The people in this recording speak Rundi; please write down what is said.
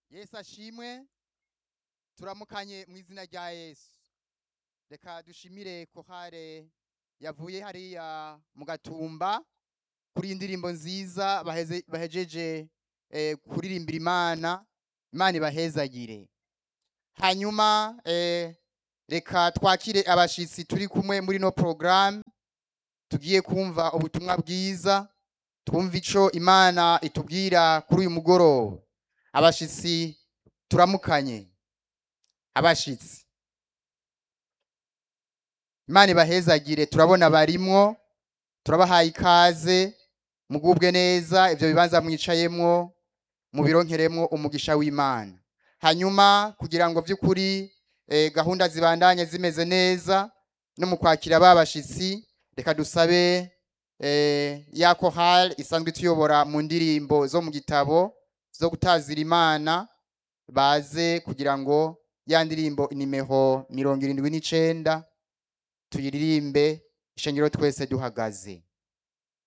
yesu ashimwe turamukanye mu izina rya yesu reka dushimire kohare yavuye hariya mu gatumba kuri iyi ndirimbo nziza baheze- bahejeje eh, kuririmbira imana imana ibahezagire hanyuma eh, reka twakire abashitsi turi kumwe muri no porogaramu tugiye kumva ubutumwa bwiza twumva ico imana itubwira kuri uyu mugoroba abashitsi turamukanye abashitsi imana ibahezagire turabona barimwo turabahaye ikaze mugubwe neza ivyo bibanza mwicayemwo mubironkeremwo umugisha w'imana hanyuma kugira ngo vy'ukuri eh, gahunda zibandanye zimeze neza no mu kwakira babashitsi reka dusabe eh, ya kohal isanzwe tuyobora mu ndirimbo zo mu gitabo zo gutazira imana baze kugira ngo ya ndirimbo inimeho mirongo irindwi n'icenda tuyiririmbe ishengero twese duhagaze